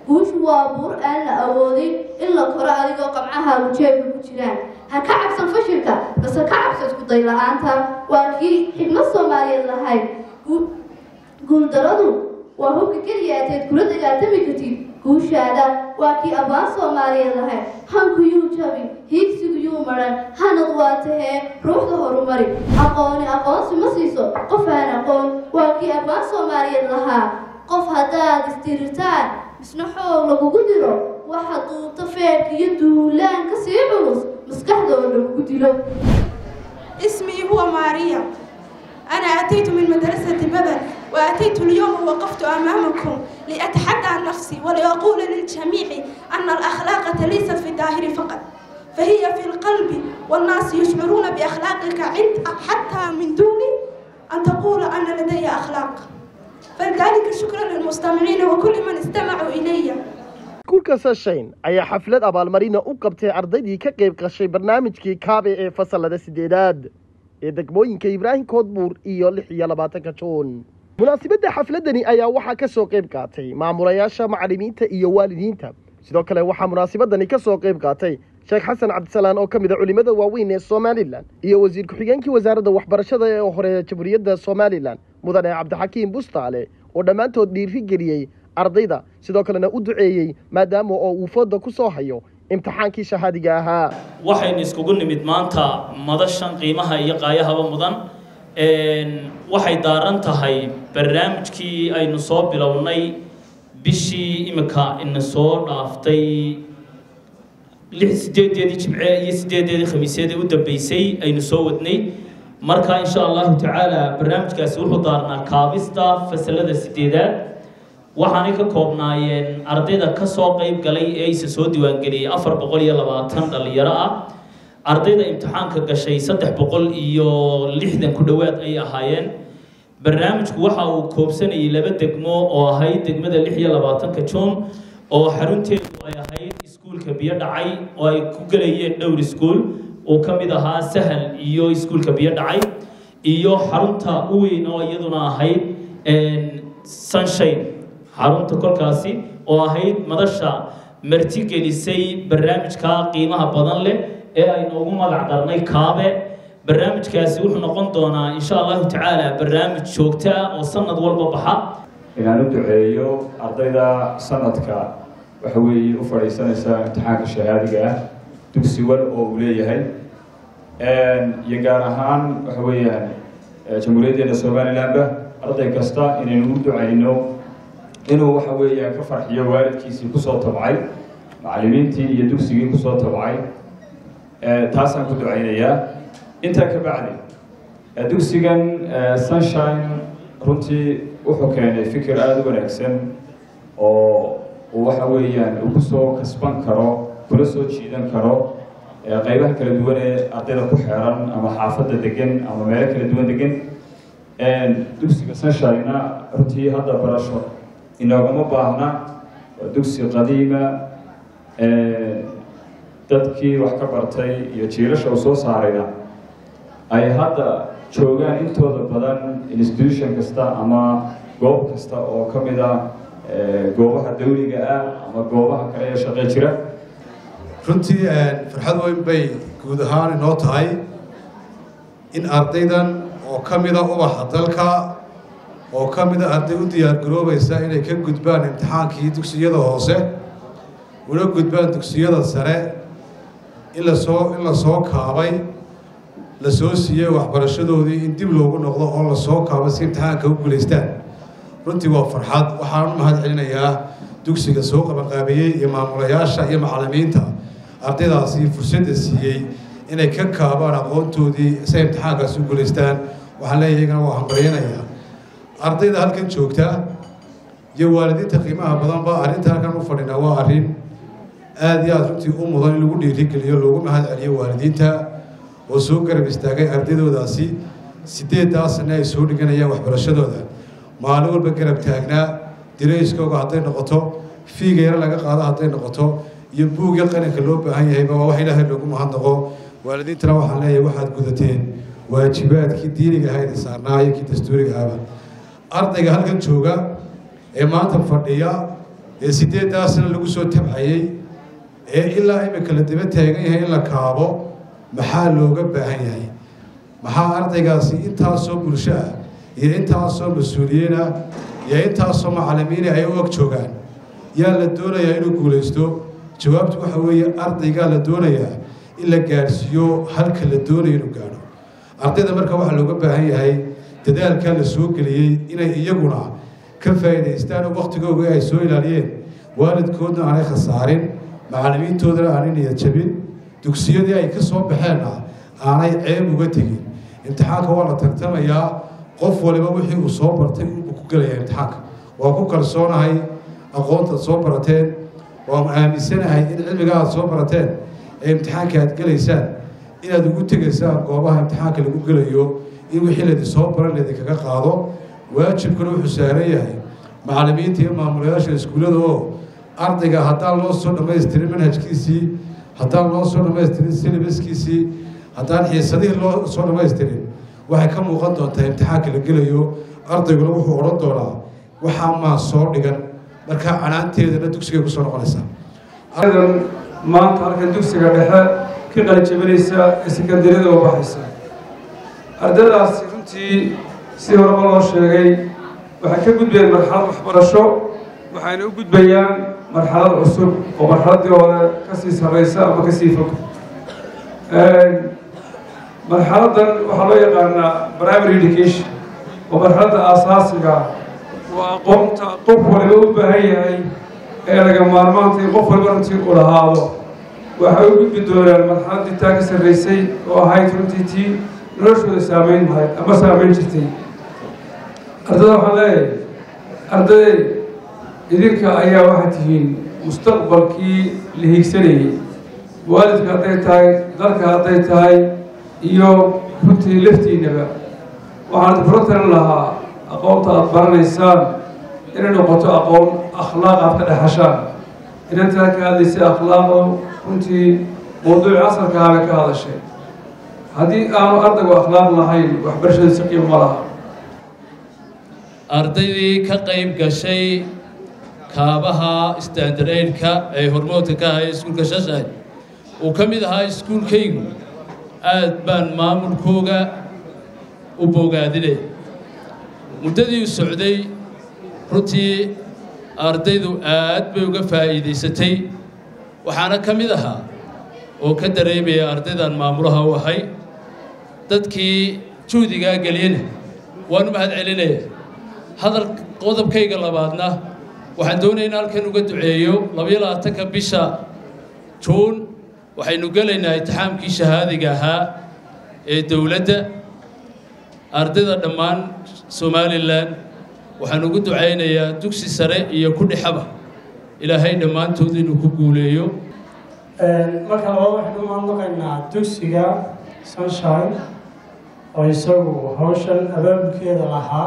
guushu waa buur aan la awoodin in la koro adigoo qabcahaagu jeebka ku jiraan ha ka cabsan fashilka base ka cabso iskuday la-aanta waa kii xigmad soomaaliyeed lahayd guuldaradu waa hubka keliya ateed kula dagaaltami kartid guushaada waa kii abbaan soomaaliyeed lahayd hanku yuu jabi hiigsigu yuu maran hanad waa tahee ruuxda horumari aqooni aqoonsi ma siiso qof aan aqoon waa kii abbaan soomaaliyeed lahaa qof haddaad istirirtaan misna xoog lagugu diro waxa duubta feerka iyo duulaan ka sii culus maskaxdooda lagugu dilo اسمي هو ماريا أنا أتيت من مدرسة بدر وأتيت اليوم ووقفت أمامكم لأتحدى عن نفسي ولأقول للجميع أن الأخلاق ليست في الظاهر فقط فهي في القلب والناس يشعرون بأخلاقك عند حتى من دون أن تقول أن لدي أخلاق فلذلك شكرا للمستمعين وكل من استمعوا إلي iskuulka sashayn ayaa xaflad abaalmarina u qabtay ardaydii ka qayb gashay barnaamijkii kaabe ee fasalada sideedaad ee degmooyinka ibraahim koodbuur iyo lix iyo labaatanka juun munaasabadda xafladani ayaa waxaa ka soo qayb qaatay maamulayaasha macallimiinta iyo waalidiinta sidoo kale waxaa munaasabadani ka soo qayb qaatay sheekh xasan cabdisalaan oo ka mid a culimmada waaweyn ee somalilan iyo wasiir ku-xigeenkii wasaaradda waxbarashada ee hore jamhuuriyadda somalilan mudane cabdixakiim bustaale oo dhammaantood dhiiri geliyey ardayda sidoo kalena u duceeyey maadaama oo uu fooda ku soo hayo imtixaankii shahaadiga ahaa waxaynu iskugu nimid maanta madashan qiimaha iyo qaayahaba mudan waxay daaran tahay barnaamijkii aynu soo bilownay bishii imika ina soo dhaaftay lix sideedeedii jimce iyo sideedeedii khamiisyadii u dambeysay aynu soo wadnay marka insha allahu tacaala barnaamijkaasi wuxuu daarnaa kaabista fasalada sideedaad waxaanay ka koobnaayeen ardayda ka soo qayb galay ee aysa soo diiwaangeliyey afar boqol iyo labaatan dhalinyaro ah ardayda imtixaanka gashay saddex boqol iyo lixdan ku dhowaad ay ahaayeen barnaamijku waxa uu koobsanayay laba degmo oo ahayd degmada lix iyo labaatanka juun oo xarunteedu ay ahayd iskuulka biyo dhacay oo ay ku gelayeen dhowr iskuul uu ka mid ahaa sahal iyo iskuulka biyo dhacay iyo xarunta u weyn oo iyaduna ahayd sunshine xarunta kolkaasi oo ahayd madasha martigelisay barnaamijka qiimaha badan leh ee aynu ugu magac darnay kaabe barnaamijkaasi wuxuu noqon doonaa insha allahu tacaala barnaamij joogta ah oo sanad walba baxa inaan u duceeyo ardayda sanadka waxa weeye u fadhiisanaysa imtixaanka shahaadiga ah dugsi wal oo uu leeyahay iyo gaar ahaan waxa weeyaan jamhuuriyaddeena somalilandba arday kasta inaynu u ducayno inuu waxa weeyaan ka farxiyo waalidkiisii kusoo tabcay macallimiintii iyo dugsigii kusoo tabcay taasaan ku ducaynayaa intaa ka bacdi dugsigan sunshine runtii wuxuu keenay fikir aada u wanaagsan oo uu waxa weeyaan uu kusoo kasban karo kula soo jiidan karo qeybaha kala duwan ee ardayda ku xeeran ama xaafadda degan ama meelo kala duwan degan dugsiga sunshine-na runtii hadda barasho inoogama baahna waa dugsi qadiima dadkii wax ka bartay iyo jiilasha uu soo saarayna ay hadda joogaan intooda badan institution kasta ama goob kasta oo ka mid a goobaha dawliga ah ama goobaha kale ee shaqe jira runtii farxad weyn bay guud ahaan inoo tahay in ardaydan oo ka mida ubaxa dalka oo ka mida arday u diyaargaroobaysa inay ka gudbaan imtixaankii dugsiyada hoose una gudbaan dugsiyada sare in lasoo in lasoo kaabay lasoo siiyey waxbarashadoodii in dib loogu noqdo oo lasoo kaabo si imtixaanka u guulaystaan runtii waa farxad waxaan u mahad celinayaa dugsiga soo qabanqaabeeyey iyo maamulayaasha iyo macallimiinta ardaydaasi fursadda siiyey inay ka kaabaan aqoontoodii si ay imtixaankaasi u guulaystaan waxaan leeyahay iyagana waa hambalyanayaa ardayda halkan joogta iyo waalidiinta qiimaha badanba arrinta halkan u fadhinaa waa arrin aada iyo aada runtii u mudan in lagu dhiirigeliyo loogu mahad celiyo waalidiinta oo soo garab istaagay ardaydodaasi sideeddaa sane ay soo dhiganayaan waxbarashadooda maalin walba garab taagnaa dirayskooga hadday noqoto fiiga yaro laga qaado hadday noqoto iyo buugya qalinka loo baahan yahayba waa wax ilaahay loogu mahadnaqo waalidiintana waxaan leeyahay waxaad gudateen waajibaadkii diiniga ahayd saarnaa iyo kii dastuuriga ahaba ardayga halkan jooga ee maanta fadhiya ee sideeddaasna lagu soo tabcayey ee ilaa imika la daba taagan yahay in la kaabo maxaa looga baahan yahay maxaa ardaygaasi intaasoo bulsho ah iyo intaasoo mas-uuliyiina iyo intaasoo macallimiina ay u ag joogaan yaa la doonayaa inuu guulaysto jawaabtu waxa weeye ardaygaa la doonayaa in la gaadhsiiyo halka la doonayo inuu gaadho ardayda marka waxaa looga baahan yahay dadaalkaa la soo geliyey inay iyaguna ka faa'iidaystaan oo waktigooga ay soo ilaaliyeen waalidkoodna aanay khasaarin macallimiintoodana aanay niyad jabin dugsiyadii ay ka soo baxeenna aanay ceeb uga tegin imtixaanka waa la tartamayaa qof waliba wixii uu soo bartay uu ku gelayaa imtixaanka waa ku kalsoonahay aqoontaad soo barateen waan aaminsanahay in cilmiga aad soo barateen ee imtixaanka aad gelaysaan inaad ugu tegaysaan goobaha imtixaanka lagu gelayo in wixii laydin soo baran laydinkaga qaado waajibkuna wuxuu saaran yahay macallimiinta iyo maamulayaasha iskuullada oo ardayga haddaan loo soo dhammaystirin manhajkiisii haddaan loo soo dhammaystirin silibaskiisii haddaan xiisadihii loo soo dhammaystirin waxay ka muuqan doontaa imtixaanka la gelayo ardayguna wuxuu odhan doonaa waxaa maa soo dhigan markaa canaanteedana dugsigay kusoo noqonaysaa ardan maanta halkan dugsiga dhexe ka qalijabinaysa ee sekandariyada u baxaysa ardaydaasi runtii si horeba loo sheegay waxay ka gudbayeen marxalad waxbarasho waxayna u gudbayaan marxalad cusub oo marxaladdii hore kasii sarraysa ama kasii fog marxaladdan waxaa loo yaqaanaa primary education oo marxaladda aasaasiga waa aqoonta qof waliba u baahan yahay ee laga maarmaanta in qof waliba runtii u lahaado waxay u gudbi doonaan marxaladdii taa ka sarraysay oo ahayd runtii tii noloshooda saamayn lahayd ama saamayn jirtay ardada waxaan leeyahay arday idinka ayaa waxaad tihiin mustaqbalkii la hiigsanayay waalidka hadday tahay dalka hadday tahay iyo runtii laftiinaba waxaan kula talin lahaa aqoonta aada baranaysaan inay noqoto aqoon akhlaaq aad ka dhexashaan inantaa ka hadlaysay akhlaaqo runtii mawduuci casarka ahabay ka hadashay haddii aanu ardaygu akhlaaq lahayn waxbarashada si qiimo ma laha ardaydii ka qayb gashay kaabaha standard-aidka ee hormoodka ka ahaya iskuulka shashaay uu ka mid ahaa iskuulkaygu aad baan maamulkooga u bogaadinay muddadii u socday runtii ardaydu aad bay uga faa'iidaysatay waxaana ka mid ahaa oo ka dareemaya ardaydan maamulaha u ahay dadkii juhdigaa geliyena waanu mahad celinaya hadal qodobkayga labaadna waxaan doonaya in halkan uga duceeyo labayo labaatanka bisha juun waxaynu gelaynaa intixaamkii shahaadiga ahaa ee dowladda ardayda dhammaan somalilan waxaan ugu ducaynayaa dugsi sare iyo ku dhexaba ilaahay dhammaantood inuu ku guuleeyo marka labaad waxaynu mahadnaqaynaa dugsiga sunshine oo isagu hawshan abaabulkeeda lahaa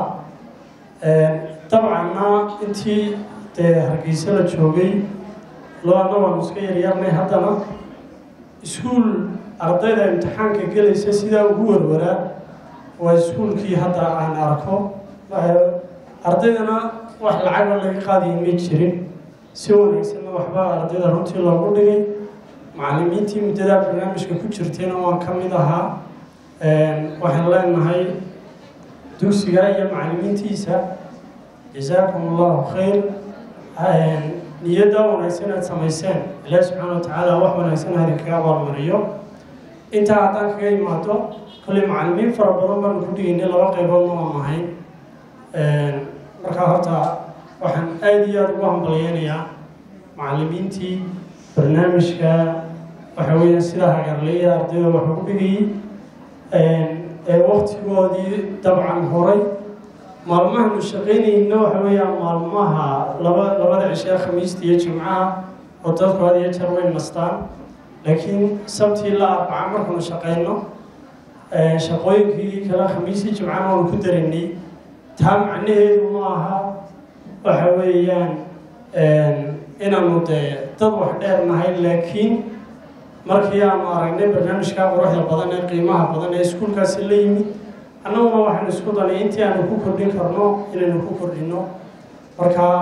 dabcanna intii dee hargeysa la joogay labaadna waanu iska yaryarnay haddana iskuul ardayda imtixaanka gelaysa sidaa ugu warwaraa waa iskuulkii hadda aan arko ardaydana wax lacaga laga qaadaya ma jirin si wanaagsanna waxbaa ardayda runtii loogu dhigay macallimiintii muddadaa barnaamijka ku jirtayna waan ka mid ahaa waxaan leenahay dugsiga iyo macallimiintiisa jasaakum allahu khayr niyadda wanaagsan aad samayseen ilaahi subxaana watacaala wax wanaagsan ha idinkaga abaalmariyo intaa haddaan kaga imaado kolley macallimiin fara badan baanu ku dhigaynay laba qayboodna waan nahay markaa horta waxaan aada iyo aada ugu hambalyeynayaa macallimiintii barnaamijka waxa weeyaan sidaa hagarleeya ardayda wax ugu dhigayay ee waktigoodii dabcan horay maalmahanu shaqaynayna waxa weeyaan maalmaha laba labada cishee khamiista iyo jimcaha oo dadku had iyo jeer way nastaan laakiin sabtii la arbaca markanu shaqayno shaqooyinkii kale khamiistii jimcana waanu ku daranay taa macnaheedu ma aha waxa weeyaan inaanu dee dad wax dheer nahay laakiin markii aanu aragnay barnaamijkaa quruxda badan ee qiimaha badan ee iskuulkaasi la yimid annaguna waxaanu isku danay intii aanu ku kordhin karno inaynu ku kordhino marka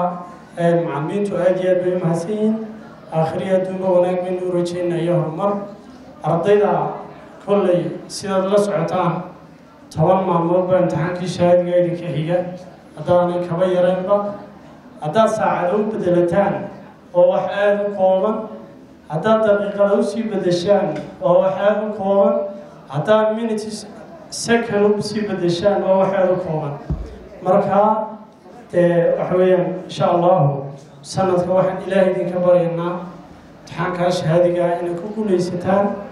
macalimiintu aada iyo aad bay u mahadsan yihiin aakhiriya adduunka wanaag baynu u rajeynaya horumar ardayda kolley sidaad la socotaan toban maalmood baa imtixaankii shahaadiga idinka xiga haddaanay kaba yaraynba haddaad saacado u bedelataan oo wax aada u kooban haddaad daqiiqada usii bedeshaan oo wax aada u kooban haddaad minutes second usii bedeshaan oo wax aada u kooban marka dee waxa weeyaan insha allahu sanadka waxaan ilaahay idinka baryaynaa imtixaankaa shahaadiga ah inay ku guulaysataan